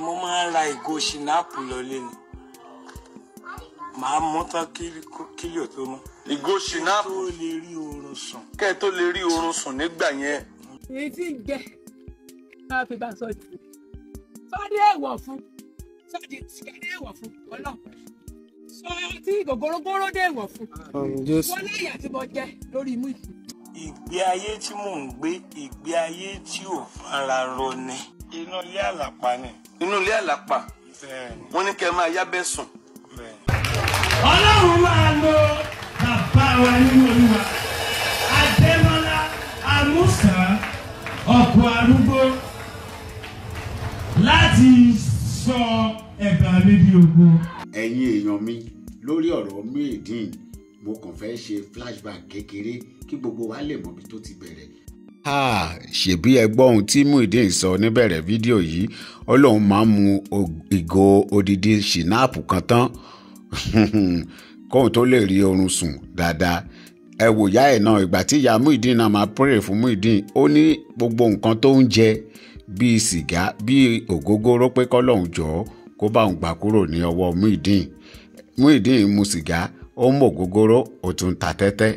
mo máa ń ra ìgò ṣìnáàpù lọlé ni màá mú tán kílíò tó mọ́ ìgò ṣìnáàpù tó lè rí oorun sùn. kẹ́ ẹ tó lè rí oorun sùn nígbà yẹn. èyí tí ń jẹ náà fi bá sọ jù sọdí èèwọ̀ fún sọdí sìgárì èèwọ̀ fún ọlọ́pàá sọ tí gògórógóró dé èèwọ̀ fún wọn lẹ́yìn àti mo jẹ lórí imú yìí. ìgbé ayé tí mò ń gbé ìgbé ayé tí ò fara rọ ni inú ilé àlàpà ni. inú ilé àlàpà bẹ́ẹ̀ni wọ́n ní kẹ́ ẹ máa yábẹ́ sùn. bẹ́ẹ̀ni. ọlọ́run máa lo bàbá wa nínú olúwa adémọlá amúsà ọkọ̀ arúgbó láti sọ ẹ̀bà mi di ògo. ẹ̀yin èèyàn mi lórí ọ̀rọ̀ Muyideen mo kàn fẹ́ ṣe flashback kékeré kí gbogbo wa lè mọ ibi tó ti bẹ̀rẹ̀. ṣèbí ẹ gbọ́ ohun tí Muyideen sọ níbẹ̀rẹ̀ fídíò yìí ó lóun máa ń mu ìgò odidi ṣìnáàpù kan tán kóun tó lè rí oorun sùn dáadáa ẹ wò yá ẹ̀ náà ìgbà tí ìyá Muyideen náà máa pray fún Muyideen ó ní gbogbo nǹkan tó ń jẹ bíi sìgá bíi ògógóró pé kọ́lọ́hún jọ̀ọ́ kó bá òun gbà kúrò ní ọwọ́ Muyideen Muyideen mu sìgá ó ń mọ ògógóró ó tún ta tẹ́tẹ́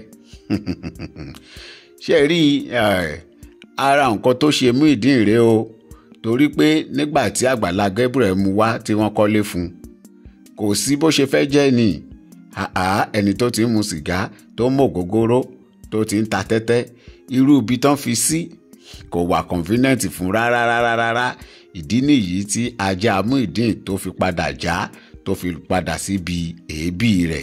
ṣe rí ara nǹkan tó ṣe Muyideen rèé o torí pé nígbà tí Àgbàlá Gabriel mu wá tí wọ́n kọ́lé fún un kò sí bó ṣe fẹ́ jẹ́ ni àá ẹni tó ti ń mu sìgá tó ń mọ ògógóró tó ti ń ta tẹ́tẹ́ irú ibi tán fi sí kò wà convenient fún rárá rárá rárá ìdí nìyí tí ajá Muyideen tó fi padà já tó fi padà síbi èébì rẹ̀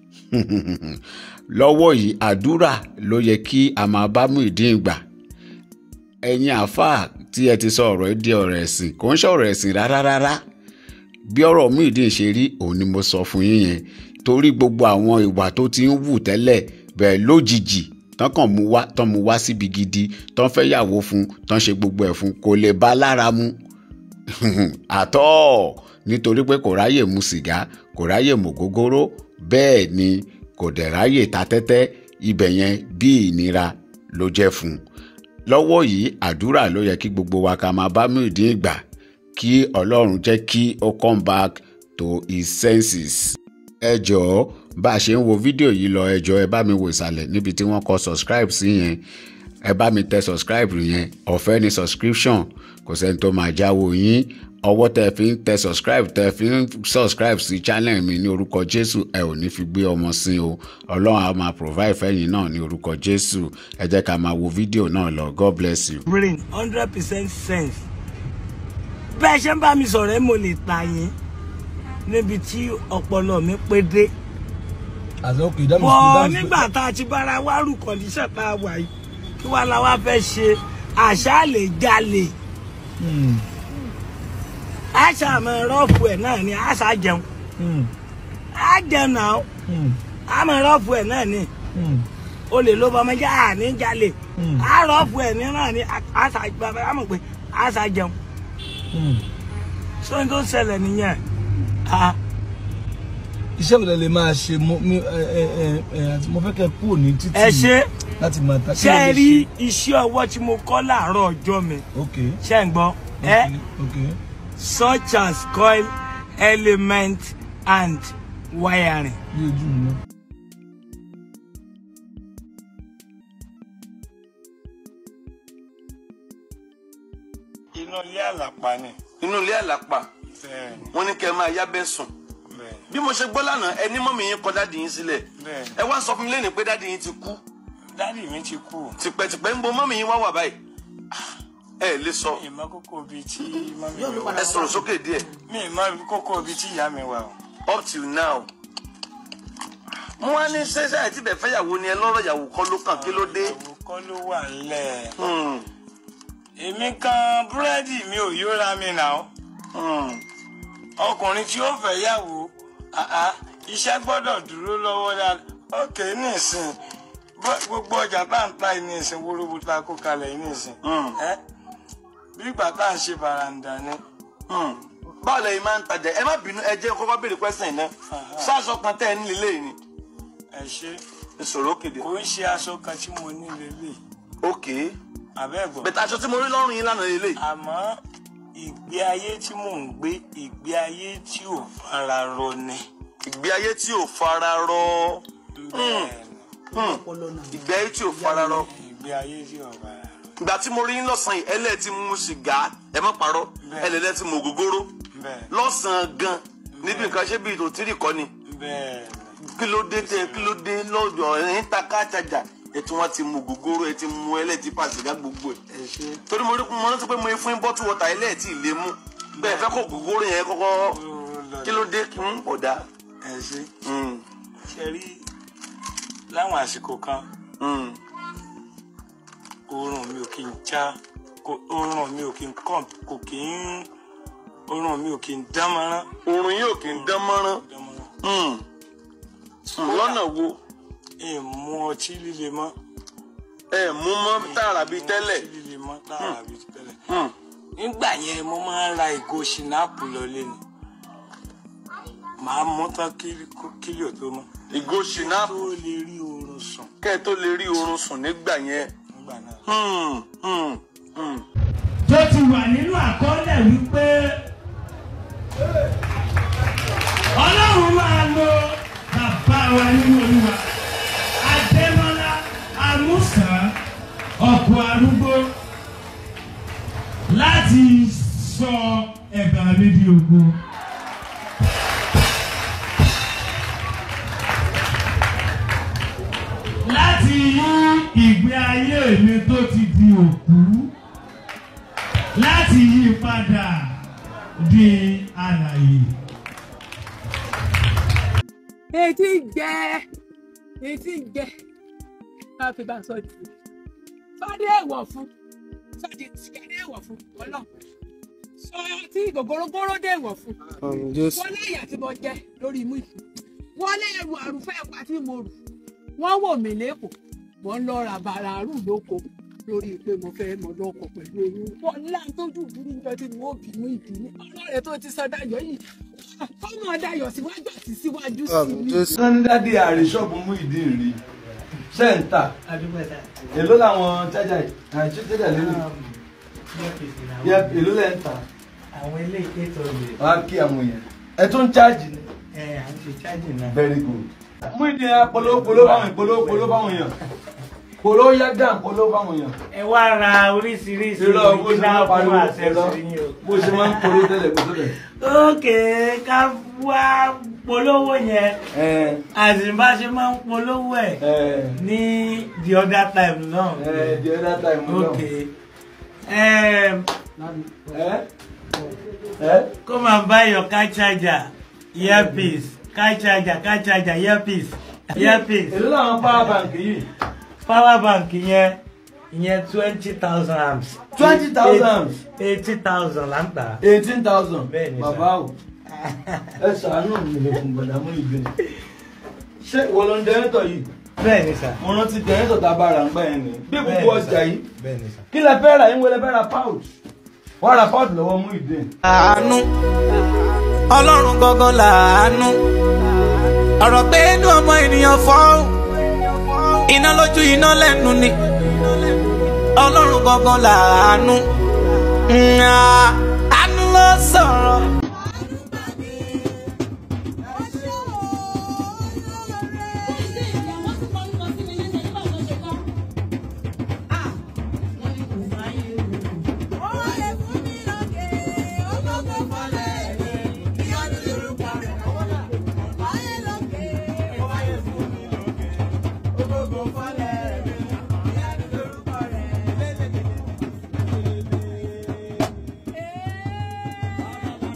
lọ́wọ́ yìí àdúrà ló yẹ kí a máa bá Muyideen gbà ẹ̀yin àáfàá tí ẹ ti sọ ọ̀rọ̀ ẹ di ọ̀rọ̀ ẹ̀sìn kò ń ṣọ̀rọ̀ ẹ̀sìn rárá rárá bí ọ̀rọ̀ Muyideen ṣe rí òun ni mo sọ fún yín yẹn torí gbogbo àwọn ìwà tó ti ń wù tẹ́lẹ̀ bẹ́ẹ̀ lójijì tán kàn mú wá tán mú wá síbi gidi tán fẹ́ yàwó fún tán ṣe gbogbo ẹ̀ fún kò lè bá lára mu àtọ́ nítorí pé kò ráyè mu sìgá kò ráyè mu gógóró bẹ́ẹ̀ ni kò dẹ̀ ráyè ta tẹ́tẹ́ ibẹ̀ yẹn bí ìnira ló jẹ́ fún un lọ́wọ́ yìí àdúrà ló yẹ kí gbogbo wa ká máa bá Muyideen gbà kí ọlọ́run jẹ́ kí ó come back to his senses. ẹ jọ̀ọ́ bá a ṣe ń wo fídíò yìí lọ ẹ jọ̀ọ́ ẹ bá mi wò ìsàlẹ̀ níbi tí wọ́n kọ subscribe sí yẹn ẹ bá mi tẹ subscribe yẹn ọ̀fẹ́ ni subscription kò sẹ́ni tó máa jáwó yín ọwọ́ tẹ fi ń tẹ subscribe tẹ fi ń subscribe sí channel mi ní orúkọ Jésù ẹ ò ní fi gbé ọmọ sí o ọlọ́run á máa provide fẹ́yìn náà ní orúkọ Jésù ẹ jẹ́ ká máa wo fídíò náà lọ God bless you. brain hundred percent sense bẹ́ẹ̀ ṣe ń bá mi sọ̀rọ̀ ẹ́ mo lè ta yín níbi tí ọpọlọ mi pé dé. àti ok that means bọ́ that means- nígbà tá a ti bára wá rù kọ̀díṣẹ̀ tá a wà yìí kí wàá la wá fẹ́ ṣe àṣà lè jalè Hmm, àṣà àmọ́ rọ́ọ̀fù ẹ̀ náà ni àṣà jẹun hmm, á jẹun náà hmm, àmọ́ rọ́ọ̀fù ẹ̀ náà ni hmm, olè ló bọ́ ọmọ jẹ́ àní jalè Hmm. á rọ́ọ̀fù ẹ̀ ní náà ni àṣà bàbá àmọ̀ pé àṣà jẹun hmm. sóyún tó ṣẹlẹ̀ nìyẹn. Ah. iṣẹ́ mi lè máa ṣe mo mi ẹ ẹ ẹ ẹ àti mo fẹ́ kẹ́ kúrò ní títì ẹ ṣe láti máa ta. kí ṣe ló lè rí ṣe? iṣẹ́ ọwọ́ tí mo kọ́ láàárọ̀ ọjọ́ mi ok ṣe ń gbọ́ ẹ ok such as coil element and wiring. bí ojú mi náà. inú ilé àlàpà ni. inú ilé àlàpà bẹ́ẹ̀ni wọ́n ní kẹ́ ẹ máa yábẹ́ sùn. bẹ́ẹ̀ni bí mo ṣe gbọ́ lánàá ẹni mọ́mì yín kọ dáàdì yín sílẹ̀ bẹ́ẹ̀ni. ẹ wá sọ fún mi lẹ́nu pé dáàdì yín ti kú dádì mi ti kú. tìpẹ́tìpẹ́ ń bo mọ́mì yín wá wà báyìí ẹ lè sọ ìmọ̀ kókó bíi tí mọ́mí mi wà. ẹ sọ̀rọ̀ sókè díẹ̀ mi ìmọ̀ kókó bíi tí ìyá mi wà o. up till now. mo wá ní sẹ́sẹ́ àti bẹ̀ fẹ́yàwó ni ẹ lọ́rọ̀ ìyàwó kọ́ ló kàn kí ló dé. Ìyàwó kọ́ ló wà ńlẹ̀. Hmm, èmi kan búrẹ́dì mi ò yóra mi nà ó. hmm. ọkùnrin tí ó fẹ́ yàwó àá, iṣẹ́ gbọ́dọ̀ dúró lọ́wọ́ dáadáa ókè nísìn bó- gbogbo ọjà tá à ń ta yìí nísìn wúrúwú tá a kó kalẹ̀ yìí nísìn Mm. ẹ́ bí ìgbà tá à ń ṣe bàràǹdà ni Hmm. báwo lẹ́yìn máa ń tajà ẹ má bínú ẹ jẹ́ kọ́kọ́ béèrè pẹ́sẹ̀ náà sáàsọ kan tẹ́ ẹ ní lélẹ̀ ni ẹ ṣe ìṣòro kéde. kò ń ṣe aṣọ kan tí mo ní lélẹ̀ ok àbẹ́ẹ̀gbọ́ bẹ̀tẹ̀ aṣọ tí mo rí lọ́rùn yín lánàá lélẹ̀ àmọ́ ìgbé ayé tí mò ń gbé ìgbé ayé tí ò fara rọ ni. ìgbé ayé tí ò fara rọ Bẹ́ẹ̀ni, ìgbé ayé tí ò fara rọ ìgbé ayé tí ò fara rọ. ìgbà tí mo rí yín lọ́sàn-án yìí ẹlẹ́ẹ̀ tí mu sìgá ẹ má parọ́ Bẹ́ẹ̀. ẹlẹ́ẹ̀ tí mu ògógóró bẹ́ẹ̀ lọ́sàn-án gan níbi nǹkan ṣé bíi tòtírì kọ́ ni bẹ́ẹ̀ kí ló dé tẹ kí ló dé lọ́dọ̀ ẹ̀yìn ta káàtàjà ẹ̀ tí wọ́n ti mu ògógóró ẹ̀ ti mu ẹlẹ́ẹ̀ tí pa sìgá gbogbo ẹ̀ ẹ ṣe torí mo rí mo rántí pé mo fún yín bọ́tù wọ́tà ẹlẹ́ẹ̀ tí ì lè mú bẹ́ẹ̀ fẹ́ kó ògógóró yẹn kọ́kọ́ kí ló dé kí n ọ̀dà. ẹ ṣe Mm, ṣe rí láwọn àsìkò kan mm. oorun mi ò kí n já kò- oorun mi ò kí n kàn kò kí n oorun mi ò kí n dán mọ́rán oorun yóò kì í dán mọ́rán dán mọ́rán. Mm. Mm, lọ́nà wo ẹ mú ọtí líle mọ́ ẹ mú mọ́ tààrà bíi tẹ́lẹ̀. ọtí líle mọ́ tààrà bíi ti tẹ́lẹ̀. Mm. nígbà yẹn mo máa ń ra ìgò ṣìnáàpù lọlé ni màá mú tán kílí kílí ò tó mọ́ ìgò ṣìnáàpù tó lè rí oorun sùn kẹ́ ẹ tó lè rí oorun sùn nígbà yẹn. nígbà náà. Hmm, hmm, hmm. tó ti wà nínú àkọọ́lẹ̀ wípé ọlọ́run máa lo bàbá wa nínú olúwa adémọlá amúsà ọkọ̀ arúgbó láti sọ ẹ̀bà mi di ògo. láti yí ìgbé ayé mi tó ti di òkú láti yí padà di alàyè. etí ń jẹ etí ń jẹ ká fi bá a sọ jù sọdí èèwọ̀ fún sọdí sìkẹdí èèwọ̀ fún ọlọ sọ tí gògórógóró dé èèwọ̀ fún wọlé ìyà tí mo jẹ lórí imú ìfún wọlé ẹrù àrùfẹ́ ẹ̀pà tí mo rù wọ́n wò mí lẹ́kọ̀ọ́ mo ń lọ ra bàràrù lóko lórí pé mo fẹ́ mọ lọ́kọ̀ pẹ̀lú oyún wọlé àtọ́jú ìbúrú níjọ tí mo bínú ìdílé ọlọ́rẹ̀ tó ti sọ dayọ̀ yìí kọ́mọ dayọ̀ síwájú àti síwájú sí mi. sọ́ńdádì àríṣọ́ọ̀bù mú ìdí rí sẹ́ńtà èló làwọn chájà àìsí chájà lélẹ̀ yẹ èló lẹ́ ń tà àwọn ilé ètò rẹ̀ wá kí àwọn èèyàn ẹ tún chájì ni ẹ à ń ṣe chájì náà. very good. mú ìdí ẹ polówó polówó báwọn polówó polówó báwọn èèyàn polówó yá dàn polówó báwọn èèyàn. ẹ wá ra oríṣiríṣi irọ́ bó ṣe máa ń original pariwo fún irọ́ accessory yín o. bó ṣe máa ń polówó tẹ́lẹ̀ kó tó bẹ̀. ókè ká wá polówó yẹn ẹ àṣìbá ṣe máa ń polówó ẹ̀ ẹ ní the other time náà. ẹ the other time náà. ókè ẹm, ẹ ẹ kó máa buy your car charger earpiece car charger car charger earpiece earpiece èló làwọn power bank yìí. power bank yẹn ìyẹn twenty thousand amps. 20,000 amps? eighty thousand là ń tà. eighteen thousand. Bẹ́ẹ̀ ni sà. bàbá o ẹ ṣàánú mi lè fún gbọdọ̀ mú ìgbé. ṣé ìwọ ló ń dẹ́rẹ́tọ̀ yìí? bẹ́ẹ̀ ni sà. mo rántí dẹ́rẹ́tọ̀ tá a bá ra ń gbà yẹn ni. bí Bẹ́ẹ̀ gbogbo ni ọjà sà. yìí bẹ́ẹ̀ ni sà. kí lẹ fẹ́ ra yín wọlé fẹ́ ra pouch. wọ́n ra pouch lọ́wọ́ mú ìdè. àánú ọlọ́run gangan làánú ọ̀rọ̀ pé inú ọmọ ènìyàn fọ́hùn iná lójú iná lẹ́nu ni ọlọ́run gangan làánú Mm, ah, àánú ló sọ̀rọ̀. Hey!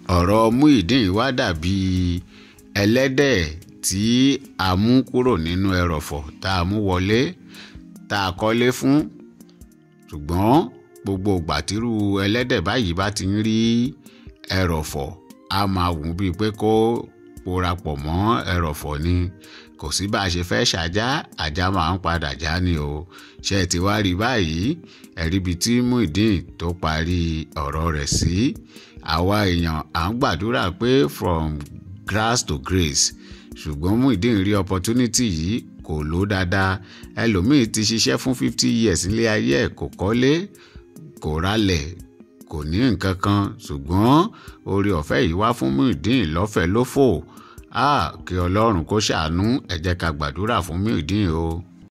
ọ̀rọ̀ Muyideen wá dàbí ẹlẹ́dẹ̀ tí a mú kúrò nínú ẹrọ̀fọ̀ tá a mú wọlé tá a kọ́lé fún ṣùgbọ́n gbogbo ìgbàtírú ẹlẹ́dẹ̀ báyìí bá ti ń rí ẹrọ̀fọ̀ a máa wù ú bíi pé kó porapọ̀ mọ́ ẹrọ̀fọ̀ ni kò sí bá a ṣe fẹ́ ṣàjá àjá máa ń padà já ni o ṣé ẹ ti wá rí báyìí ẹ̀rí ibi tí Muyideen tó parí ọ̀rọ̀ rẹ̀ sí àwa èèyàn à ń gbàdúrà pé from grass to grace ṣùgbọ́n Muyideen rí opportunity yìí kò lò dáadáa ẹlòmíì ti ṣiṣẹ́ fún fifty years nílé ayé ẹ̀ kò kọ́lé kò ralẹ̀ kò ní nǹkan kan ṣùgbọ́n oore ọ̀fẹ́ yìí wá fún Muyideen lọ́fẹ̀ẹ́ lófò ah kí Ọlọ́run kó ṣàánú ẹ jẹ́ ká gbàdúrà fún Muyideen o.